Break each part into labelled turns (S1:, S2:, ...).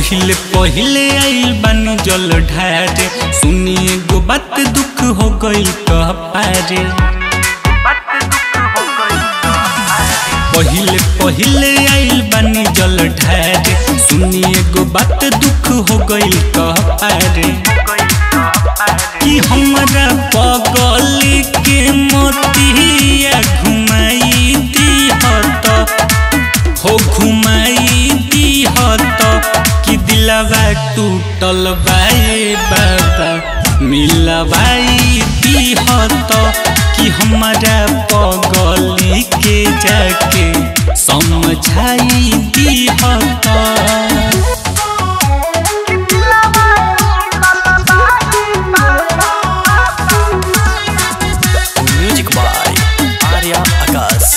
S1: पहिले पहिले आइल बानी जल ढारे सुनिए गो बात दुख हो गइल कह पारे पहिले पहिले आइल बानी जल ढारे सुनिए गो बात दुख हो गइल कह पारे कि हमरा पगल के मोतिया घुमाई दिहत हो घुमाई दिहत कि दिलवा टूटल बाए बाबा मिलवाई दिहत कि हमारा पगली के जाके समझाई दिहत
S2: म्यूजिक बाय आर्या आकाश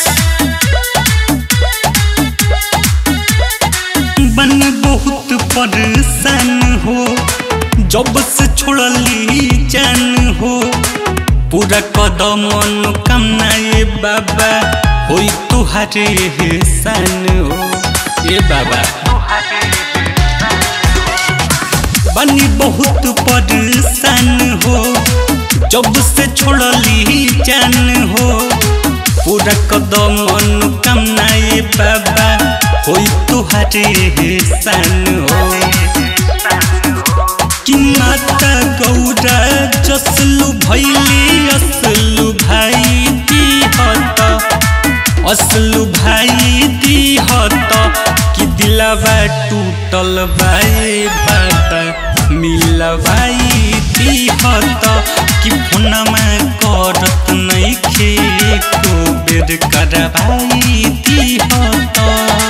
S1: बन बहुत परेशान हो जब से छोड़ली जान हो पूरा कदम कामना ये बाबा होई तुहारे एहसान हो ये बाबा बनी बहुत परेशान हो जब से छोड़ली जान हो पूरा कदम कामना ये बाबा होई तुहारे एहसान हो कि माता गौरा जसलु भैली असलु भाई दिहत असलु भाई दिहत कि दिलवा टूटल बाए बाबा मिलवाई दिहत कि फोनमा करत नइखे को बेर करवाई दिहत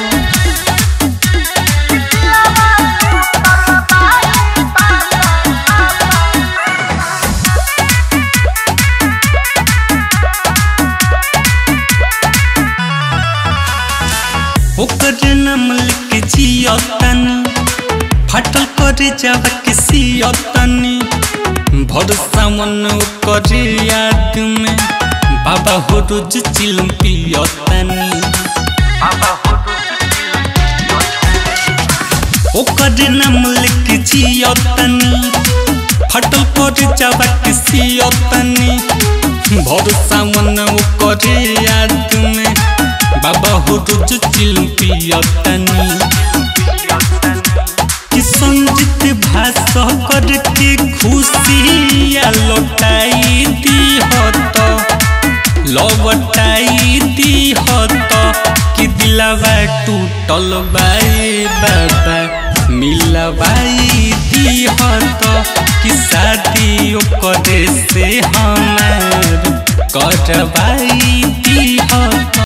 S1: ओकर नाम लिख जियतनी फटल करे जाब के सियतनी भरोसा मन ओकर याद में बाबा हो रोज चिलम पियतनी ओकर नाम लिख जियतनी फटल करे जाब के सियतनी भरोसा मन ओकर याद में बाबा हो रोज चिलम पियतनी कि संजित भाषा करके खुशिया लौटाई दिहत लौटाई दिहत कि दिलवा टूटल बाए बाबा मिलवाई दिहत कि शादी ओकरे से हमार करवाई दिहत